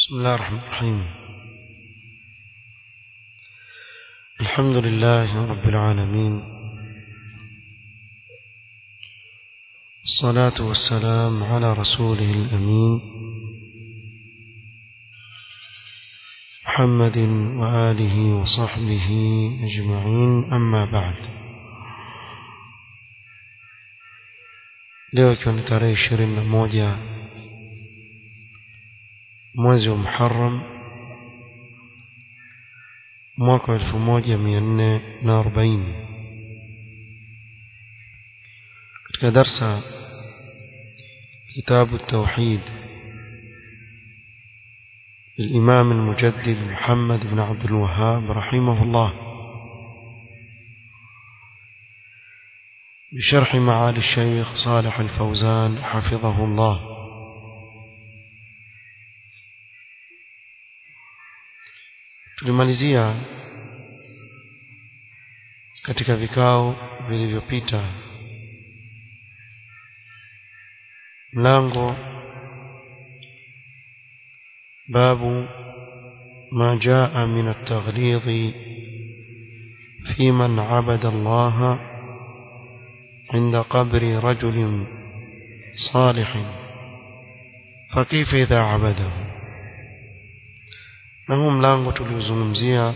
بسم الله الرحمن الرحيم الحمد لله رب العالمين الصلاة والسلام على رسوله الأمين محمد وآله وصحبه أجمعين أما بعد leo ikiwa ni tarehe ishirini na moja mwezi wa Muharram mwaka wa elfu moja mia nne na arobaini katika darsa kitabu التوحيد للإمام المجدد محمد بن عبد الوهاب رحمه الله بشرح معالي الشيخ صالح الفوزان حفظه الله tulimalizia katika vikao vilivyopita mlango babu ما جاء من التغليظ في من عبد الله عند قبر رجل صالح فكيف إذا عبده na huu mlango tuliozungumzia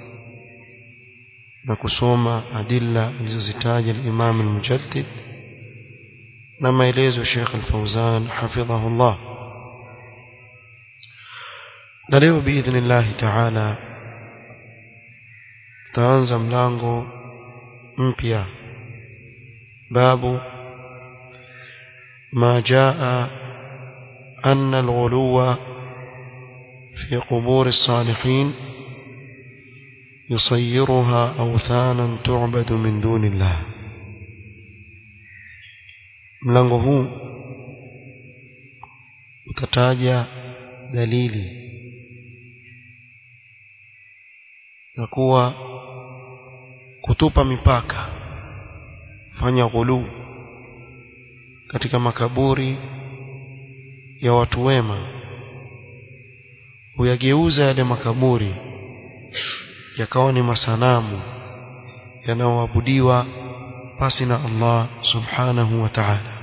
na kusoma adilla alizozitaja al-Imam al-Mujaddid na maelezo Sheikh al-Fauzan hafidhahu Allah na leo biidhnillah ta'ala tutaanza mlango mpya babu ما جاء أن الغلو في قبور الصالحين يصيرها أوثانا تعبد من دون الله mlango huu utataja dalili na kuwa kutupa mipaka fanya ghuluu katika makaburi ya watu wema huyageuza yale makaburi yakawa ni masanamu yanayoabudiwa pasi na Allah subhanahu wa ta'ala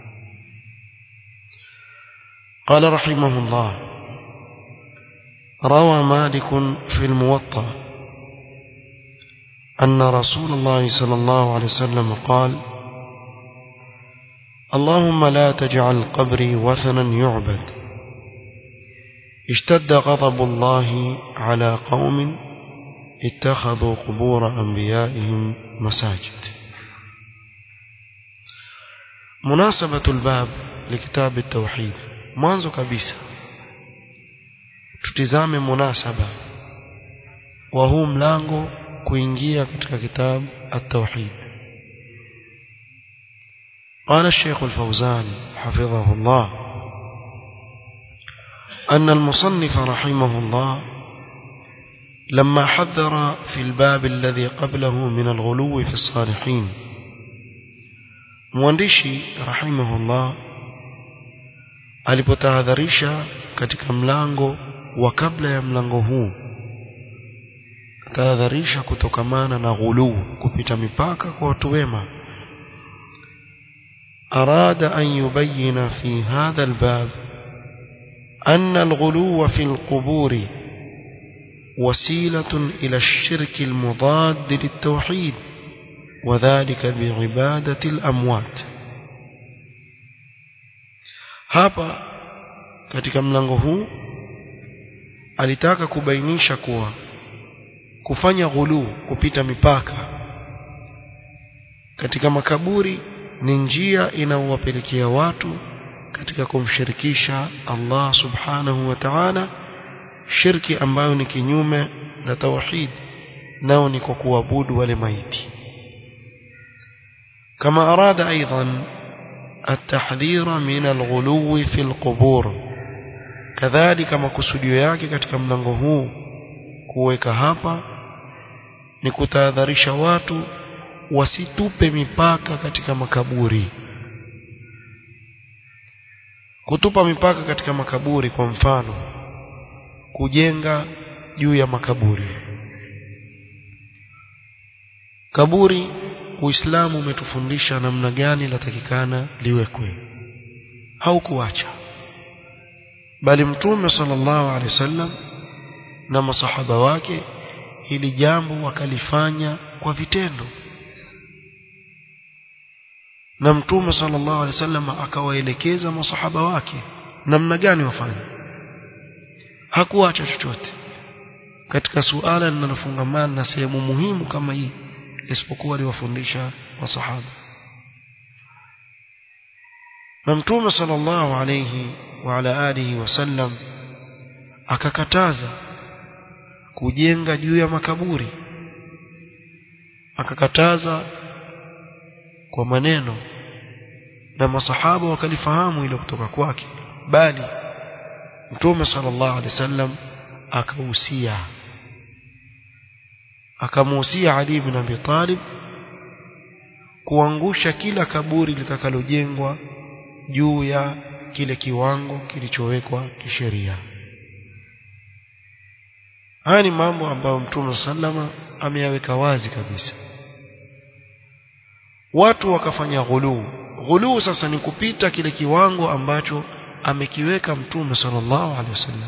قال رحمه الله روى مالك في الموطأ أن رسول الله صلى الله عليه وسلم قال اللهم لا تجعل قبري وثنا يعبد اشتد غضب الله على قوم اتخذوا قبور أنبيائهم مساجد مناسبة الباب لكتاب التوحيد mwanzo kabisa tutizame munasaba wa huu mlango kuingia katika kitabu at-tauhid قال الشيخ الفوزان حفظه الله أن المصنف رحمه الله لما حذر في الباب الذي قبله من الغلو في الصالحين مواندشي رحمه الله alipotahadharisha katika mlango wa kabla ya mlango huu tahadharisha kutokamana na ghuluu kupita mipaka kwa watu wema أراد أن يبين في هذا الباب أن الغلو في القبور وسيلة إلى الشرك المضاد للتوحيد وذلك بعبادة الأموات hapa katika mlango huu alitaka kubainisha kuwa kufanya ghuluu kupita mipaka katika makaburi ni njia inayowapelekea watu katika kumshirikisha Allah subhanahu wa ta'ala shirki ambayo ni kinyume na tauhid nao ni kwa kuabudu wale maiti kama arada aidan التحذير من الغلو في القبور كذلك makusudio yake katika mlango huu kuweka hapa ni kutahadharisha watu wasitupe mipaka katika makaburi kutupa mipaka katika makaburi kwa mfano kujenga juu ya makaburi kaburi Uislamu umetufundisha namna gani latakikana liwekwe haukuacha bali mtume sallallahu alaihi wasallam na masahaba wake hili jambo wakalifanya kwa vitendo na mtume sallallahu alaihi wasallam akawaelekeza masahaba wake namna gani wafanye hakuacha chochote katika suala linalofungamana na sehemu muhimu kama hii isipokuwa aliwafundisha masahaba na mtume sallallahu alayhi wa ala alihi wasallam akakataza kujenga juu ya makaburi akakataza kwa maneno na masahaba wakalifahamu ile kutoka kwake bali mtume sallallahu alaihi wasallam akahusia akamuhusia Ali ibn Abi Talib kuangusha kila kaburi litakalojengwa juu ya kile kiwango kilichowekwa kisheria haya ni mambo ambayo mtume sallama ameyaweka wazi kabisa watu wakafanya ghuluu ghuluu sasa ni kupita kile kiwango ambacho amekiweka mtume sallallahu alaihi wasallam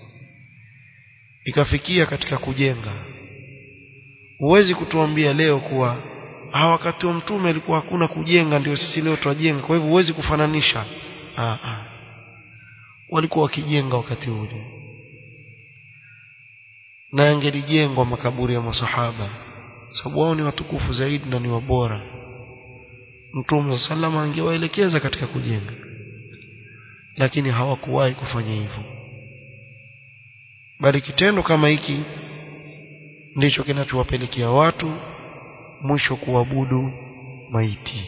ikafikia katika kujenga huwezi kutuambia leo kuwa hawa wakati wa mtume alikuwa hakuna kujenga ndio sisi leo twajenga kwa hivyo huwezi kufananisha ah ah walikuwa wakijenga wakati ule na yangelijengwa makaburi ya masahaba sababu wao ni watukufu zaidi na ni wabora mtume sallama angewaelekeza katika kujenga lakini hawakuwahi kufanya hivyo bali kitendo kama hiki ndicho kinachowapelekea watu mwisho kuabudu maiti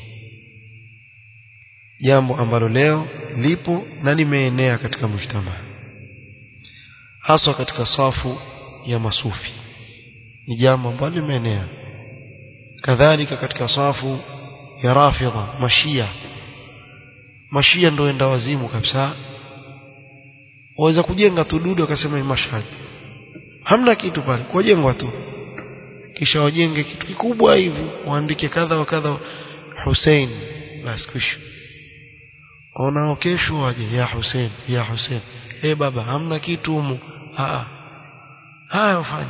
jambo ambalo leo lipo na limeenea katika mujtama haswa katika safu ya masufi ni jambo ambalo limeenea kadhalika katika safu ya rafidha mashia mashia ndio enda wazimu kabisa waweza kujenga tu dudu akasema ni mashhad hamna kitu pale kujengwa tu kisha wajenge kitu kikubwa hivi waandike kadha wa kadha Hussein basi kisha onao kesho waje ya Hussein ya Hussein eh baba hamna kitu humu a haya ufanye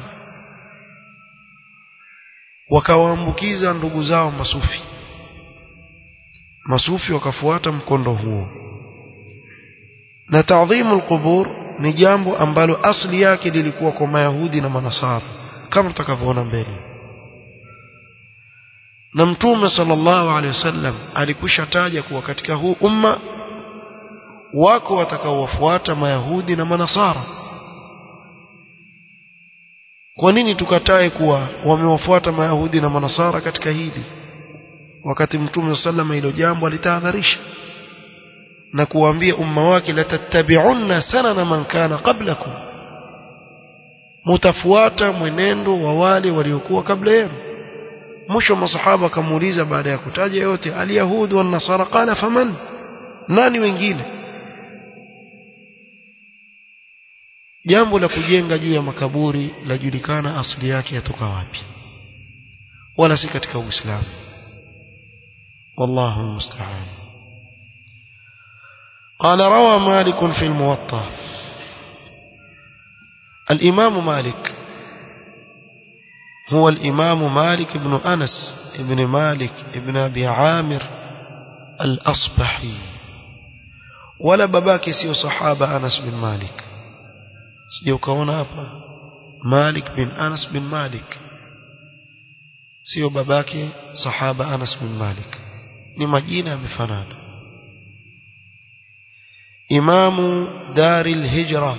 wakawaambukiza ndugu zao masufi masufi wakafuata mkondo huo na taadhimu alqubur ni jambo ambalo asli yake lilikuwa kwa mayahudi na manasara kama tutakavyoona mbele na mtume sallallahu alaihi wasallam alikwisha taja kuwa katika huu umma wako watakaowafuata mayahudi na manasara kwa nini tukatae kuwa wamewafuata mayahudi na manasara katika hili wakati mtume sallallahu hilo jambo alitahadharisha na kuwaambia umma wake la tattabi'unna sanana man kana qablakum mutafuata mwenendo wa wale waliokuwa kabla yenu mwisho masahaba akamuuliza baada ya kutaja yote alyahud wa nasara qala faman nani wengine jambo la kujenga juu ya makaburi lajulikana asili yake yatoka wapi wala si katika uislamu والله المستعان قال روى مالك في الموطأ الإمام مالك هو الإمام مالك بن أنس بن مالك بن أبي عامر الأصبحي ولا باباك سيو صحابة أنس بن مالك سيو كونا أبا مالك بن أنس بن مالك سيو باباك صحابة أنس بن مالك ni majina yamefanana imamu daril hijra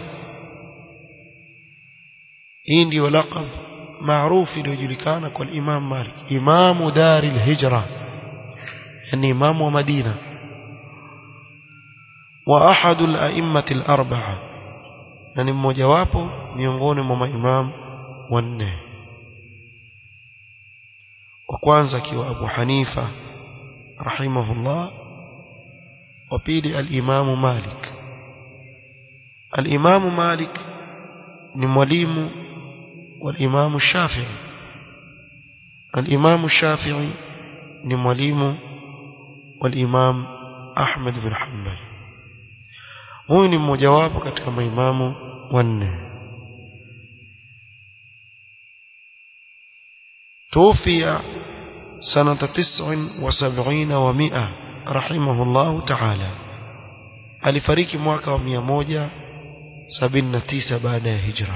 hii ndio laqab maarufu iliyojulikana kwa imam malik imamu daril hijra yani imamu wa madina wa ahadu al-a'immati al-arba'a na ni mmoja wapo miongoni mwa maimamu wanne wa kwanza akiwa Abu Hanifa رحمه الله وبيد الإمام مالك الإمام مالك ni mwalimu wa Imam Shafi'i al-Imam Shafi'i ni mwalimu wa Imam Ahmad bin Hanbal huyu ni mmojawapo katika maimamu wanne توفي سنة تسع وسبعين ومئة رحمه الله تعالى alifariki mwaka wa mia moja sabini na tisa baada ya hijra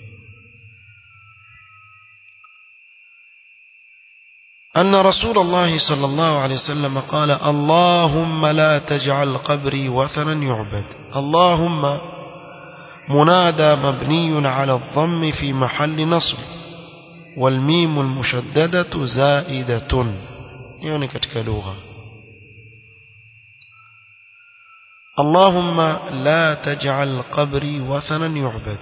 أن رسول الله صلى الله عليه وسلم قال اللهم لا تجعل قبري وثنا يعبد اللهم منادى مبني على الضم في محل نصب والميم المشددة زائدة يعني كتك لغة اللهم لا تجعل قبري وثنا يعبد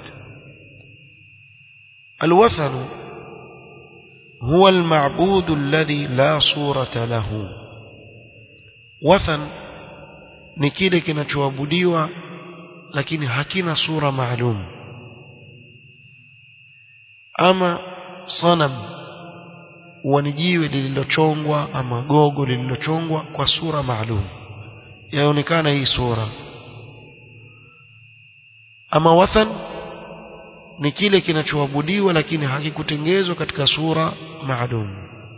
الوثن هو المعبود الذي لا صورة له وثن ni kile kinachoabudiwa lakini hakina sura maalum ama sanam huwa ni jiwe lililochongwa ama gogo lililochongwa kwa sura maalum yaonekana hii sura ama wathan ni kile kinachoabudiwa lakini hakikutengezwa katika sura maalum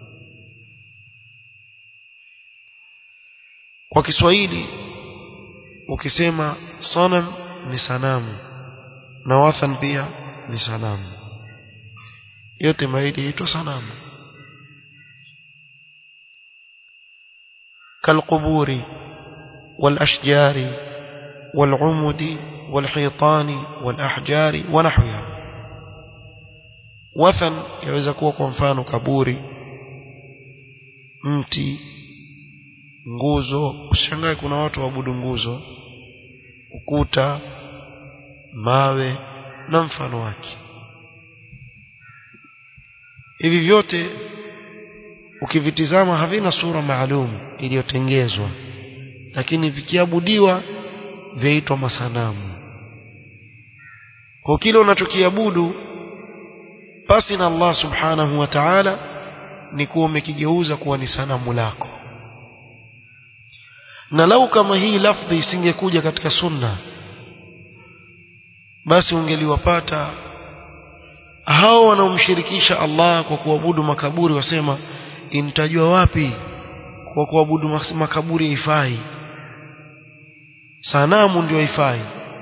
kwa Kiswahili ukisema sanam ni sanamu na wathan pia ni sanamu yote mawili yaitwa sanamu كالقبور والأشجار والعمد والحيطان والأحجار ونحوها وثن يaweza kuwa kwa mfano kaburi mti nguzo ushangae kuna watu waabudu nguzo ukuta mawe na mfano wake hivi vyote ukivitizama havina sura maalum iliyotengezwa lakini vikiabudiwa vyaitwa masanamu kwa kile unachokiabudu basi na Allah subhanahu wa ta'ala ni kuwa umekigeuza kuwa ni sanamu lako na lau kama hii lafdhi isingekuja katika sunna basi ungeliwapata hao wanaomshirikisha Allah kwa kuabudu makaburi wasema intajua wapi kwa kuabudu makaburi haifai sanamu ndio haifai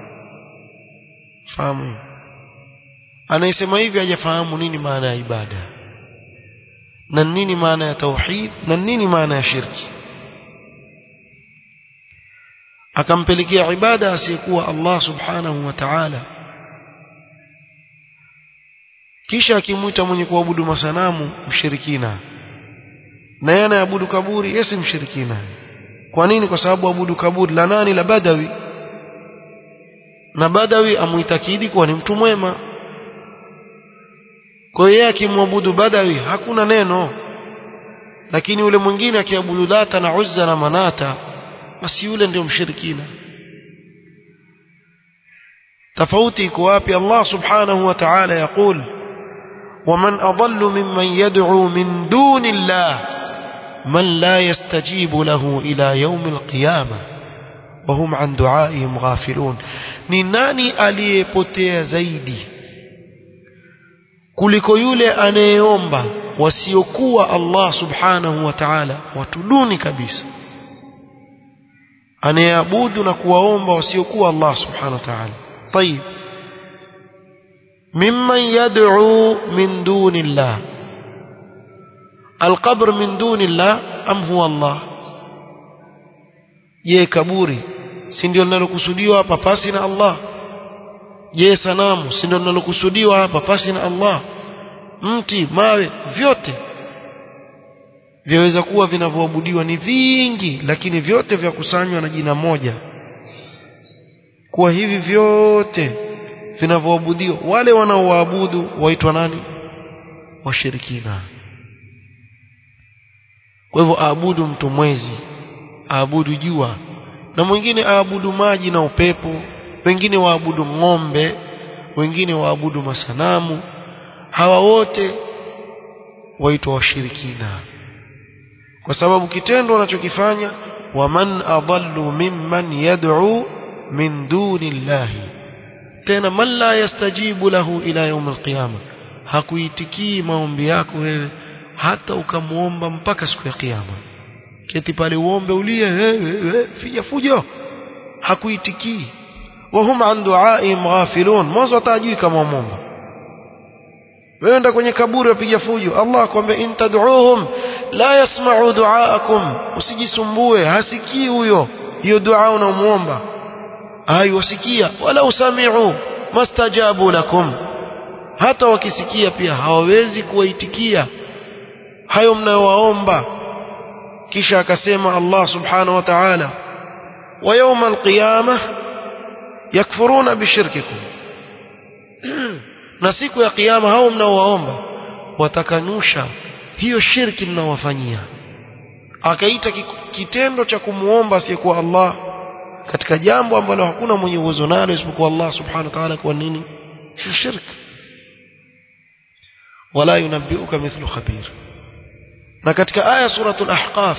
fahamu anayesema hivi hajafahamu nini maana ya ibada na nini maana ya tauhid na nini maana ya shirki akampelekea ibada asiyekuwa Allah subhanahu wa ta'ala kisha akimwita mwenye kuabudu masanamu mshirikina na yeye anayeabudu kaburi yeye si mshirikina kwa nini kwa sababu abudu kaburi la nani la badawi na badawi amuitakidi kuwa ni mtu mwema kwa hiyo akimwabudu badawi hakuna neno lakini yule mwingine akiabudu lata na uzza na manata basi yule ndio mshirikina tofauti iko wapi Allah subhanahu wa ta'ala yakul ومن أضل ممن يدعو من دون الله من لا يستجيب له إلى يوم القيامة وهم عن دعائهم غافلون ni nani aliyepotea zaidi kuliko yule anayeomba wasiokuwa Allah subhanahu wa ta'ala watu duni kabisa anayeabudu na kuwaomba wasiokuwa Allah subhanahu wa ta'ala طيب ممن يدعو من دون الله القبر من دون الله أم هو الله je kaburi si ndio linalokusudiwa hapa pasi na Allah je sanamu si ndio linalokusudiwa hapa pasi na Allah mti mawe vyote vyaweza kuwa vinavyoabudiwa ni vingi lakini vyote vya kusanywa na jina moja kuwa hivi vyote vinavyoabudiwa wale wanaoabudu waitwa nani washirikina kwa hivyo aabudu mtu mwezi aabudu jua na mwingine aabudu maji na upepo wengine waabudu ng'ombe wengine waabudu masanamu hawa wote waitwa washirikina kwa sababu kitendo wanachokifanya waman adallu mimman yad'u min duni llahi tena man la yastajibu lahu ila yaum alqiyama hakuitikii maombi yako wewe hata ukamuomba mpaka siku ya kiyama keti pale uombe ulie wewe fija fujo hakuitikii wahum an duaihim ghafilun mwanzo atajui kama wamomba wewe enda kwenye kaburi wapiga fujo Allah akwambia in tad'uuhum la yasma'u du'aakum usijisumbue hasikii huyo hiyo dua unamuomba haiwasikia wala usami'u mastajabu lakum hata wakisikia pia hawawezi kuwaitikia hayo mnayowaomba kisha akasema Allah subhanahu wa ta'ala wa yawma alqiyamah yakfuruna bishirkikum na siku ya kiyama hao mnaowaomba watakanusha hiyo shirki mnaowafanyia akaita kitendo cha kumuomba asiyekuwa Allah katika jambo ambalo hakuna mwenye uwezo nalo isipokuwa Allah subhanahu wa ta'ala kwa nini shirk wala yunabbiuka mithlu khabir na katika aya suratul ahqaf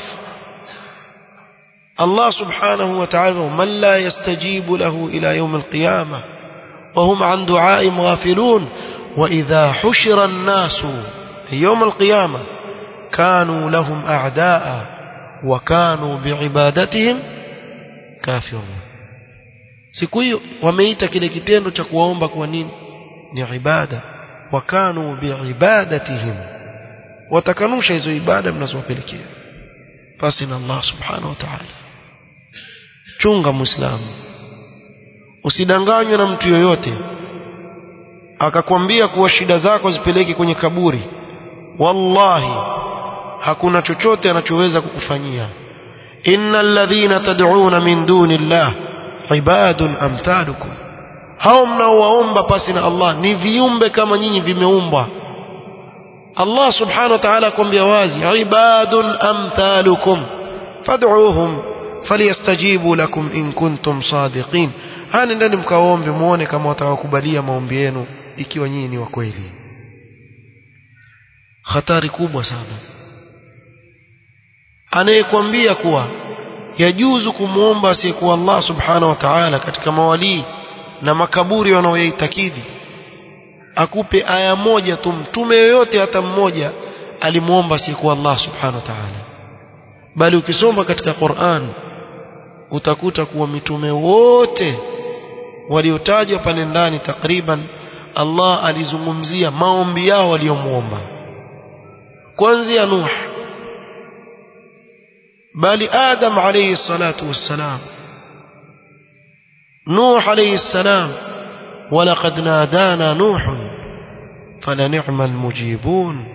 Allah subhanahu wa ta'ala man la yastajibu lahu ila yawm al-qiyamah وهم عن دعائهم غافلون وإذا حشر الناس يوم القيامة كانوا لهم أعداء وكانوا بعبادتهم كافرون siku hiyo wameita kile kitendo cha kuwaomba kwa nini ni ibada wakanu biibadatihim watakanusha hizo ibada mnazowapelekea basi na Allah subhanahu wa ta'ala chunga muislamu usidanganywe na mtu yoyote akakwambia kuwa shida zako zipeleke kwenye kaburi wallahi hakuna chochote anachoweza kukufanyia innal ladhina tad'una min duni llah ibadun amthalukum hao mnaowaomba pasi na Allah ni viumbe kama nyinyi vimeumbwa Allah subhanahu wa ta'ala akwambia wazi ibadun amthalukum fad'uuhum falyastajibu lakum in kuntum sadiqin hani ndani mkaombe muone kama watawakubalia maombi yenu ikiwa nyinyi ni wa kweli hatari kubwa sana anayekwambia kuwa yajuzu kumwomba asiyekuwa Allah subhanahu wa ta'ala katika mawalii na makaburi wanaoyaitakidi akupe aya moja tu mtume yoyote hata mmoja alimwomba asiyekuwa Allah subhanahu wa ta'ala bali ukisoma katika Qur'an utakuta kuwa mitume wote waliotajwa pale ndani takriban Allah alizungumzia maombi yao waliomuomba kuanzia Nuh bali Adam alayhi salatu wassalam Nuh alayhi salam ولقد نادانا نوح فلنعم المجيبون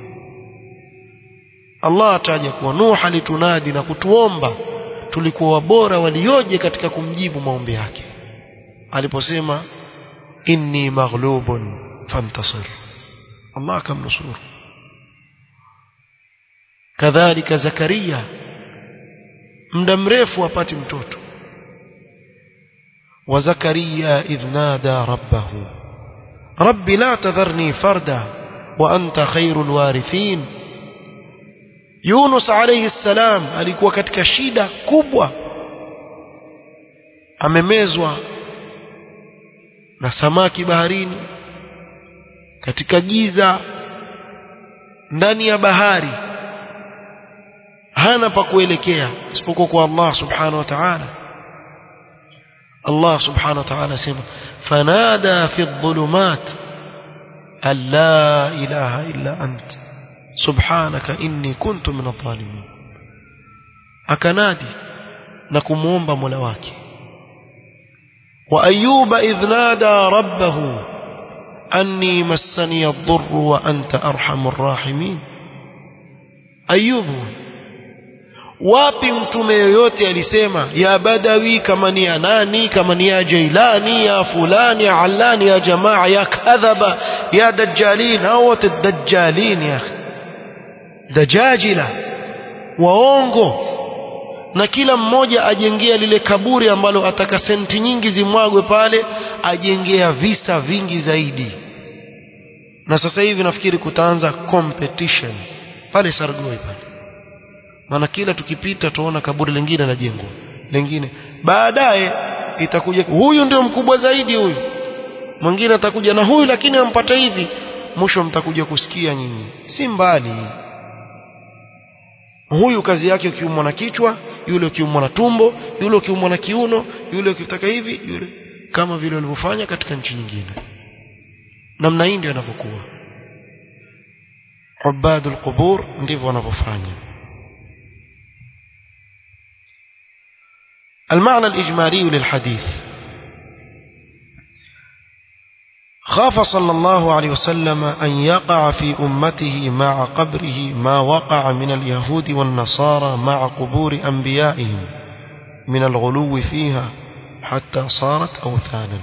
Allah ataja kuwa Nuh alitunadi na kutuomba tulikuwa wabora walioje katika kumjibu maombi yake aliposema inni maghlubun fantasir Allah akamnusuru kadhalika Zakaria muda mrefu apati mtoto wa Zakaria idh nada rabbahu rabbi la tadharni farda wa anta khairul warithin Yunus alayhi salam alikuwa katika shida kubwa amemezwa na samaki baharini katika giza ndani ya bahari hana pa kuelekea isipokuwa kwa Allah subhanahu wa ta'ala Allah subhanahu wa ta'ala sema fanada fi dhulumat an la ilaha illa anta subhanaka inni kuntu min adh-dhalimin akanadi na kumuomba Mola wake wa ayuba idh nada rabbahu anni massani ad-dhurr wa anta arhamur rahimin ayubu wapi mtume yoyote alisema ya badawi kama ni ya nani kama ni ya jailani ya fulani ya allani ya jamaa ya kadhaba ya dajjalin au wote dajjalin ya akhi dajajila waongo na kila mmoja ajengea lile kaburi ambalo ataka senti nyingi zimwagwe pale ajengea visa vingi zaidi na sasa hivi nafikiri kutaanza competition pale Sargoi pale maana kila tukipita tuona kaburi lingine linajengwa lingine baadaye itakuja huyu ndio mkubwa zaidi huyu mwingine atakuja na huyu lakini ampata hivi mwisho mtakuja kusikia nyinyi si mbali huyu kazi yake ukiumwa na kichwa yule ukiumwa na tumbo yule ukiumwa na kiuno yule ukitaka hivi yule kama vile walivyofanya katika nchi nyingine namna hii ndio inavyokuwa ubadul qubur ndivyo wanavyofanya المعنى الإجمالي للحديث خاف صلى الله عليه وسلم أن يقع في أمته مع قبره ما وقع من اليهود والنصارى مع قبور أنبيائهم من الغلو فيها حتى صارت أوثانا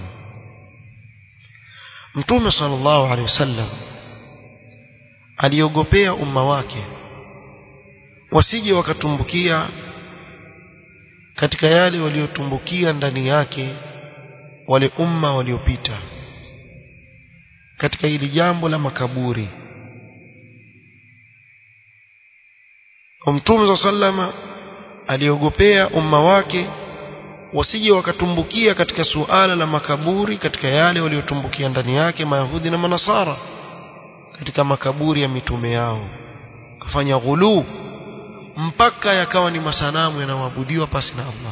متوم صلى الله عليه وسلم aliogopea umma wake wasije wakatumbukia katika yale waliotumbukia ndani yake wale umma waliopita katika hili jambo la makaburi Mtume sallama aliogopea umma wake wasije wakatumbukia katika suala la makaburi katika yale waliotumbukia ndani yake mayahudi na manasara katika makaburi ya mitume yao kafanya ghuluu mpaka yakawa ni masanamu yanayoabudiwa pasi na Allah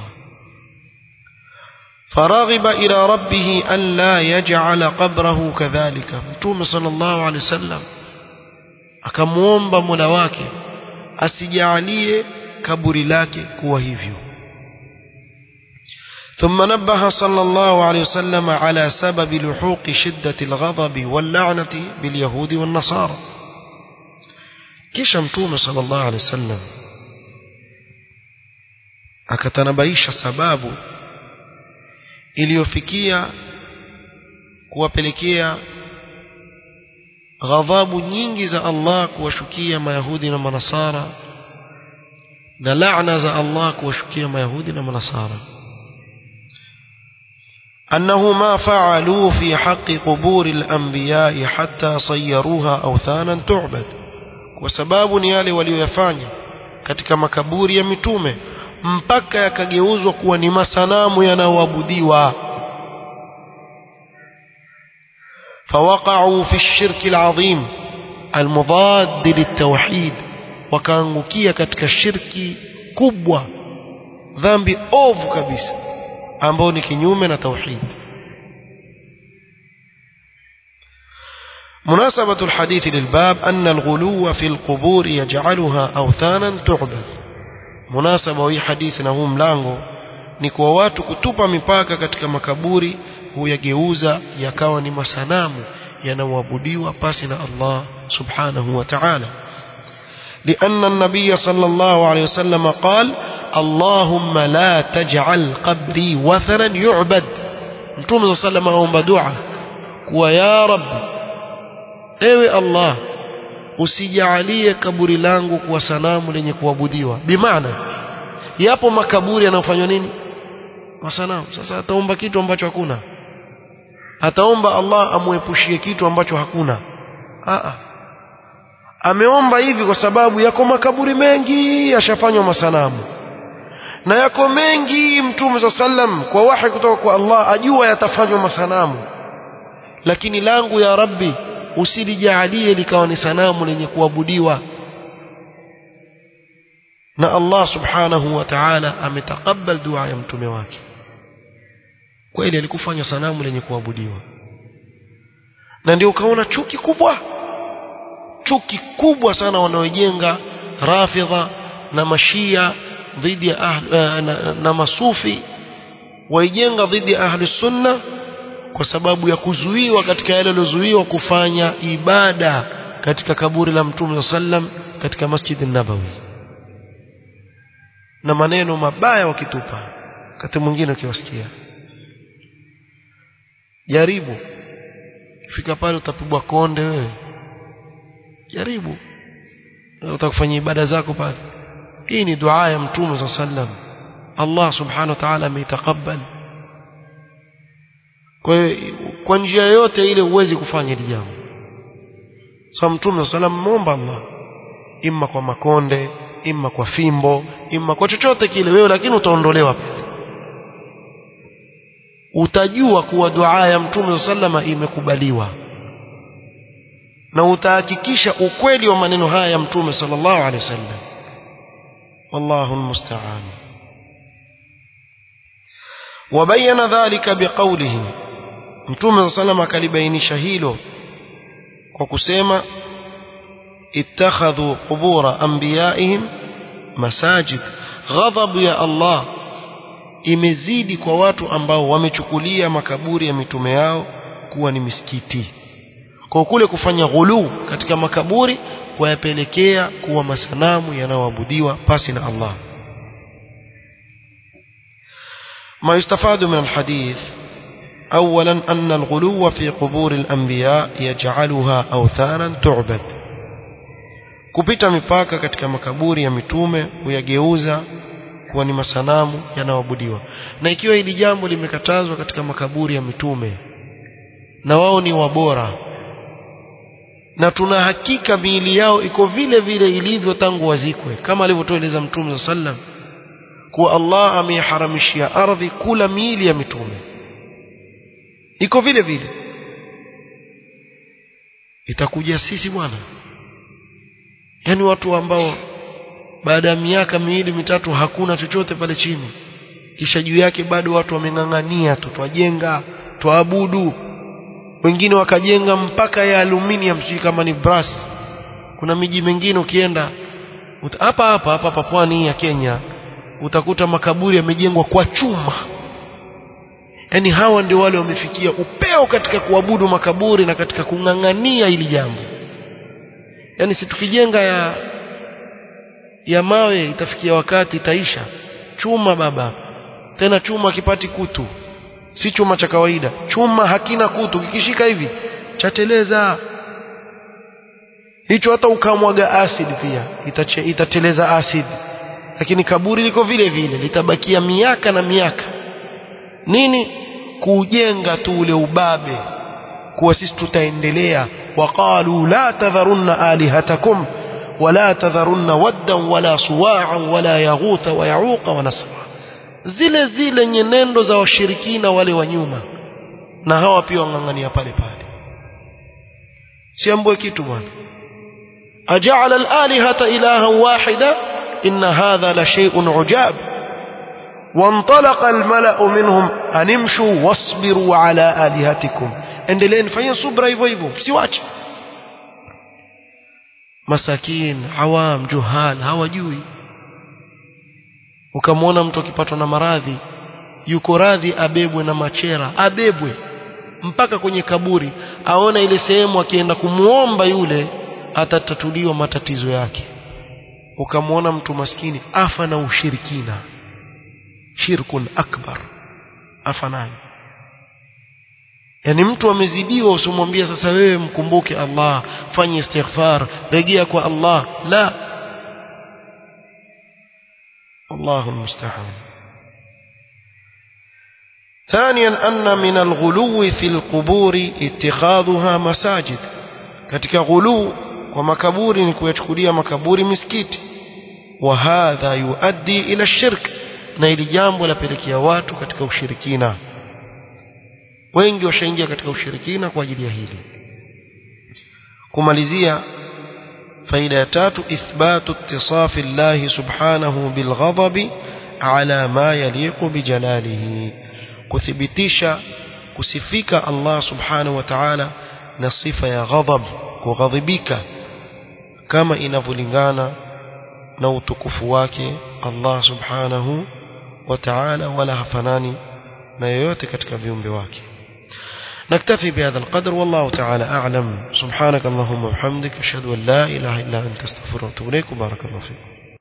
فرغب إلى ربه أن لا يجعل قبره كذلك متوم صلى الله عليه وسلم akamuomba Mola wake asijalie kaburi lake kuwa hivyo ثم نبه صلى الله عليه وسلم على سبب لحوق شدة الغضب واللعنة باليهود والنصارى kisha mtume صلى الله عليه وسلم akatanabaisha sababu iliyofikia kuwapelekea ghadhabu nyingi za Allah kuwashukia mayahudi na manasara na laana za Allah kuwashukia mayahudi na manasara أنه ما فعلوا في حق قبور الأنبياء حتى صيروها أوثانا تعبد وسباب نيالي وليفاني katika makaburi ya mitume mpaka yakageuzwa kuwa ni masanamu yanayoabudiwa فوقعوا في الشرك العظيم المضاد للتوحيد wakaangukia katika shirki kubwa dhambi ovu kabisa ambao ni kinyume na tauhid مناسبة الحديث للباب أن الغلو في القبور يجعلها أوثانا تعبد مناسبة hii hadithi na huu mlango ni kwa watu kutupa mipaka katika makaburi huyageuza yakawa ni masanamu yanaoabudiwa pasi na Allah subhanahu wa ta'ala لأن النبي صلى الله عليه وسلم قال اللهم لا تجعل قبري وثنا يعبد متوم صلى الله عليه وسلم دعاء ويا رب ewe Allah usijalie kaburi langu kuwa sanamu lenye kuabudiwa bimaana yapo makaburi yanayofanywa nini masanamu sasa ataomba kitu ambacho hakuna ataomba Allah amuepushie kitu ambacho hakuna a ameomba hivi kwa sababu yako makaburi mengi yashafanywa masanamu na yako mengi mtume sa sallam kwa wahi kutoka kwa Allah ajua yatafanywa masanamu lakini langu ya rabbi usilijalie likawa ni sanamu lenye kuabudiwa na Allah subhanahu wa ta'ala ametakabal dua ya mtume wake kweli alikufanya sanamu lenye kuabudiwa na ndio ukaona chuki kubwa chuki kubwa sana wanaojenga rafidha na mashia dhidi ya ahl, na, na, na masufi waijenga dhidi ya ahli sunna kwa sababu ya kuzuiwa katika yale yaliyozuiwa kufanya ibada katika kaburi la mtume sallam katika masjid nabawi na maneno mabaya wakitupa wakati mwingine ukiwasikia jaribu fika pale utapigwa konde wewe jaribu utakufanya ibada zako pale hii ni dua ya mtume sallam Allah subhanahu wa ta'ala ameitakabali kwa kwa njia yote ile huwezi kufanya hili jambo sasa mtume sallam muomba Allah imma kwa makonde imma kwa fimbo imma kwa chochote kile wewe lakini utaondolewa pale utajua kuwa dua ya mtume sallama imekubaliwa na utahakikisha ukweli wa maneno haya ya mtume sallallahu alaihi wasallam wallahu almusta'an وبين ذلك بقوله mtume sallam akalibainisha hilo kwa kusema ittakhadhu qubura anbiyaihim masajid ghadhabu ya Allah imezidi kwa watu ambao wamechukulia makaburi ya mitume yao kuwa ni misikiti kwa kule kufanya ghulu katika makaburi wayapelekea kuwa masanamu yanayoabudiwa pasi na Allah ما يستفاد من الحديث أولا أن الغلو في قبور الأنبياء يجعلها أوثانا تعبد kupita mipaka katika makaburi ya mitume huyageuza kuwa ni masanamu yanayoabudiwa na ikiwa hili jambo limekatazwa katika makaburi ya mitume na wao ni wabora na tuna hakika miili yao iko vile vile ilivyo tangu wazikwe kama alivyotueleza mtume sallam kuwa Allah ameiharamishia ardhi kula miili ya mitume iko vile vile itakuja sisi bwana yani watu ambao baada ya miaka miwili mitatu hakuna chochote pale chini kisha juu yake bado watu wameng'ang'ania tu twajenga twaabudu wengine wakajenga mpaka ya aluminium sijui kama ni brass kuna miji mingine ukienda hapa hapa hapa hapa pwani ya Kenya utakuta makaburi yamejengwa kwa chuma yani hawa ndio wale wamefikia upeo katika kuabudu makaburi na katika kung'ang'ania hili jambo yani si tukijenga ya ya mawe itafikia wakati itaisha chuma baba tena chuma kipati kutu si chuma cha kawaida chuma hakina kutu kikishika hivi chateleza hicho hata ukamwaga acid pia itache, itateleza acid lakini kaburi liko vile vile litabakia miaka na miaka nini kujenga tu ule ubabe kuwa sisi tutaendelea waqalu la tadharunna alihatakum ولا تذرن ودا ولا صواعا ولا يغوث ويعوق ونسرا zile zile nyenendo za washirikina wale wa nyuma na hawa pia wang'ang'ania pale pale siambue kitu bwana aja'ala al-alihata ilahan wahida inna hadha la shay'un ujab وانطلق الملأ منهم أن امشوا واصبروا على آلهتكم endeleeni fanyeni subra hivyo hivyo msiwache masakin awam juhal hawajui ukamwona mtu akipatwa na maradhi yuko radhi abebwe na machera abebwe mpaka kwenye kaburi aona ile sehemu akienda kumuomba yule atatatuliwa matatizo yake ukamwona mtu maskini afa na ushirikina shirkun akbar afa nayo yani mtu amezidiwa usimwambie sasa wewe mkumbuke Allah fanye istighfar rejea kwa Allah la الله المستعان ثانيا أن من الغلو في القبور اتخاذها مساجد katika ghulu kwa makaburi ni kuyachukulia makaburi misikiti wa hadha yuaddi ila shirk na ili jambo lapelekea watu katika ushirikina wengi washaingia katika ushirikina kwa ajili ya hili kumalizia faida ya tatu ithbatu ittisafi Allah subhanahu bilghadabi ala ma yaliqu bijalalihi kuthibitisha kusifika Allah subhanahu wa ta'ala na sifa ya ghadab kughadhibika kama inavyolingana na utukufu wake Allah subhanahu wa ta'ala wala hafanani na yoyote katika viumbe wake نكتفي بهذا القدر والله تعالى أعلم سبحانك اللهم وبحمدك أشهد أن لا إله إلا أنت استغفرك وأتوب إليك وبارك الله فيكم